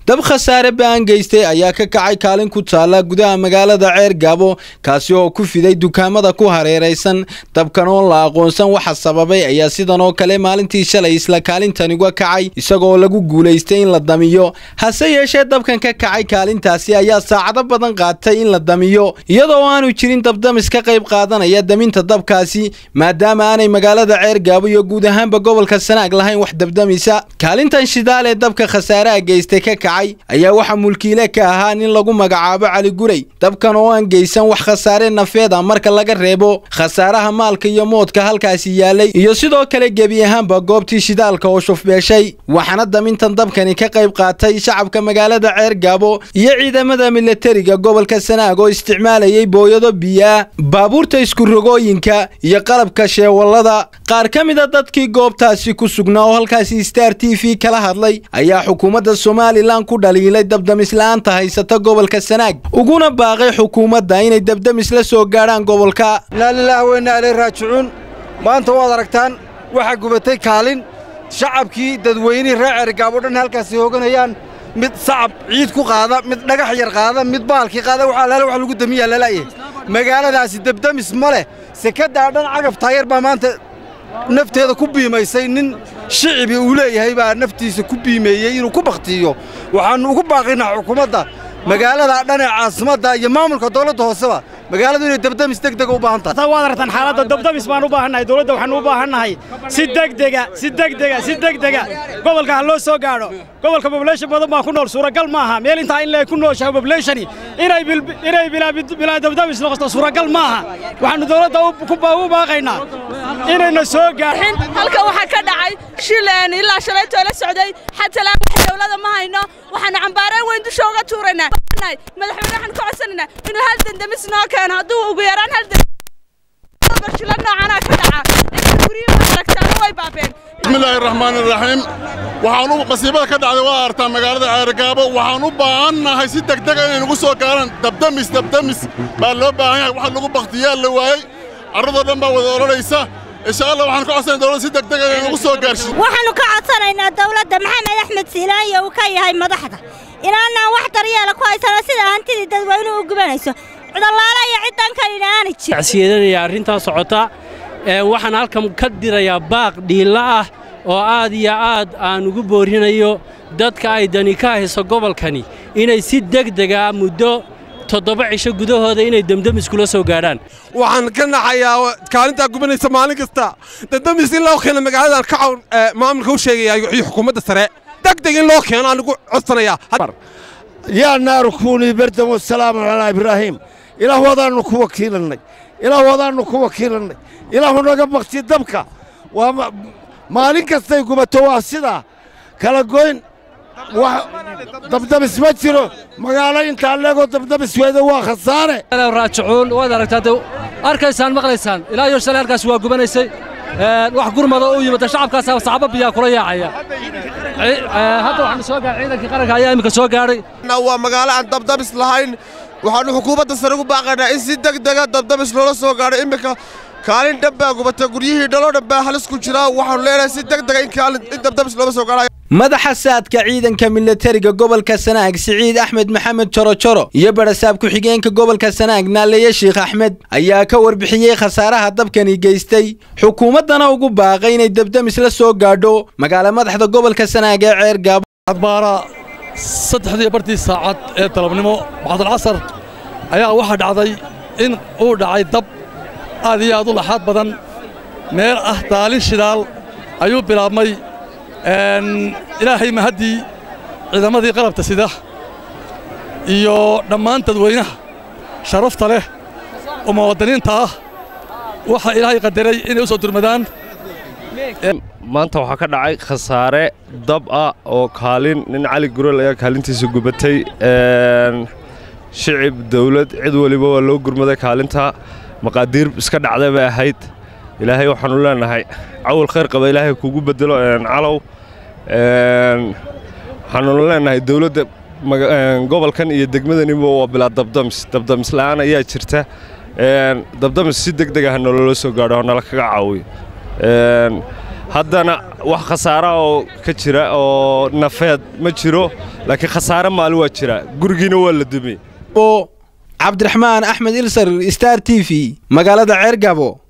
dab khasaare ba'an geystay ayaa ka kacay kaalin ku taalla gudaha magaalada ceer gaabo kaasi oo ku fiday dukaamada ku hareeraysan dabkan oon la aqoonsan waxa sababay ayaa sidan oo kale maalintii shalay isla kaalintani uga kacay isagoo lagu guulaystay in la damiyo hase yeeshee dabkan ka kacay kaalintaasi ayaa saacado badan qaatay in la damiyo iyadoo aanu jirin dabdamis ka qayb qaadanaya daminta dabkaasi maadaama aanay magaalada ceer gaabo iyo guud ahaanba gobolka sanaag lahayn wax dabdamisa kaalintan shidaal ee dabka khasaaraha geystay ka kacay ayaa waxaa mulkiile ka ahaa nin lagu magacaabo cali guray dabkan oo aan geysan wax khasaare nafeed ah marka laga reebo khasaaraha maalka iyo moodka halkaasi yaalay iyo sidoo kale gebi ahaanba goobtii shidaalka oo shufbeeshay waxaana damintan dabkani ka qayb qaatay shacabka magaalada ceer gaabo iyo ciidamada milatariga gobolka sanaag oo isticmaalayay booyado biyaa baabuurta iskurogooyinka iyo qalabka sheewallada qaar ka mida dadkii goobtaasi ku sugnaa oo halkaasi star t v kala hadlay ayaa xukuumadda somalilan ku dhaliilay dabdamisla'aanta haysata gobolka sanaag uguna baaqay xukuumadda inay dabdamis la soo gaadhaan gobolka inaa lilaah weynaa ilay raajicuun maanta waad aragtaan waxaa gubatay kaalin shacabkii dadweynihii reer ceerigaabo dhan halkaasi hooganayaan mid sacab ciid ku qaada mid dhagax yar qaada mid baalkii qaada waxaa laala wax lagu damiyaa lala'yahay magaaladaasi dabdamis ma leh sekaddaa dhan cagaf taayar baa maanta nafteeda ku biimaysay nin shicibi uu leeyahay baa naftiisa ku biimeeyey inuu ku bakhtiiyo waxaannu ugu baaqaynaa xukuumadda magaalada dhan ee caasimadda iyo maamulka dawladda hooseba magaaladu inay dabdamis degdega u baahan tahay waad aragtaan xaaladda dabdamis baan u baahannahay dawladda waxaanu u baahannahay si degdega si degdega si degdega gobolka ha loo soo gaadho gobolka population badan baa ku nool suuragal maaha meel intaa in lee ku nooshahay populationi inay inay bilaa dabdamis noqoto suuragal maaha waxaanu dawladda u baaqaynaa inayna soo gaadhin halka waxaa ka dhacay shileen ilaa shalaytoo la socday xatalaan wax dawlada ma hayno waxaanu cambaareen weyn dusha uga tuuraynaa madaxweyne waxaan ka codsanaynaa inuu hal dandamis noo keeno hadduu ugu yaraan hal barshilo noocanaa ka dhaca inay guriyuhu aragtaana way baabeen bismillaahi raxmaani raxiim waxaan u masiibada ka dhacday waa artaa magaalada ceergaabo waxaan u baahannahay si degdega inay nagu soo gaaraan dabdamis dabdamis baa loo baahan yahay wax lagu bakhtiyaa la waayey carradoo dhan baa wada odhanaysa insha allah waxaan ka codsanay dawladda si degdega inay nagu soo gaarsiin waxaannu ka codsanaynaa dawladda maxamed axmed siilaayo uu ka yahay madaxda inaanaan wax daryeela ku haysano sida hantidii dadweynuhu u gubanayso cudallaala iyo ciddan kalina aanay jirin tacsiyadanaya arrintaa socota waxaan halkan ka dirayaa baaq dhiilla ah oo aad iyo aad aan ugu boorinayo dadka ay dani ka hayso gobolkani inay si degdega muddo toddoba cisho gudahooda inay demdemis kula soo gaadhaan waxaan ka naxayaa kaalintaa gubanaysa maalin kasta demdemis in loo keeno magaaladan ka cawn maamulka u sheegaya iyo xukuumadda sare degdeg in loo keeno aan ugu codsanayaa yaa naaru kuunii bardan wasalaamu calaa ibraahiim ilaah wadaannu ku wakiilannay ilaah wadaannu ku wakiilannay ilaahu naga bakti dabka waa maalin kastay gubato waa sidaa kala goyn dabdabis ma jiro magaalo intaa leegoo dabdabis weeda waa khasaare raajicuun waad aragtaa arkaysaan maqlaysaan ilaa iyo shalay halkaas waa gubanaysay wax gurmada u yimid shacabkaasa saxaabo biyaa kula yaacaya hadda waxaanu soo gaadhay ciidankii qaranka ayaa iminka soo gaadhay waa magaalo aan dabdabis lahayn waxaannu xukuumadda sare ugu baaqaynaa in si degdega dabdabis loola soo gaadho iminka kaalin dhan baa gubata guryihii dhaloo dhan baa halis ku jira waxaannu leenahay si degdega in dabdabis loola soo gaadhayo madaxa saadka ciidanka milatariga gobolka sanaag siciid axmed maxamed jorojoro iyo barasaab ku-xigeenka gobolka sanaag naaleeye sheikh axmed ayaa ka warbixiyey khasaaraha dabkani geystay xukuumaddana ugu baaqay inay dabdamis la soo gaadho magaala madaxda gobolka sanaag ee ceer gaabo adbaara saddexdii bartii saacad ee dalabnimo bacdalcasar ayaa waxaa dhacday in uu dhacay dab aad iyo aad u laxaad badan meel ah daalin shidaal ayuu bilaabmay ilaahay mahaddii ciidamadii qalabta sida iyo dhammaan dadweynaha sharafta leh oo muwaadiniinta ah waxaa ilaahay qadaray inay u soo durmadaan maanta waxaa ka dhacay khasaare dab ah oo kaalin nin cali gurel ayaa kaalintiisa gubatay shicib dawlad cid weliba waa loo gurmaday kaalinta maqaadiir iska dhacday bay ahayd ilaahay waxaannu leenahay cawal khayr qaba ilaahay kugu bedelo calow waxaannu leenahay dawladda gobolkan iyo degmadaniba waa bilaa dabdamis dabdamis la'aan ayaa jirta dabdamis si degdeg ah nolola soo gaadho oo nala kaga caawiyo haddana wax khasaara oo ka jira oo nafeed ma jiro laakiin khasaare maali waa jira gurigiina waa la dumay cabdiraxmaan axmed ilsar star t v magaalada ceergabo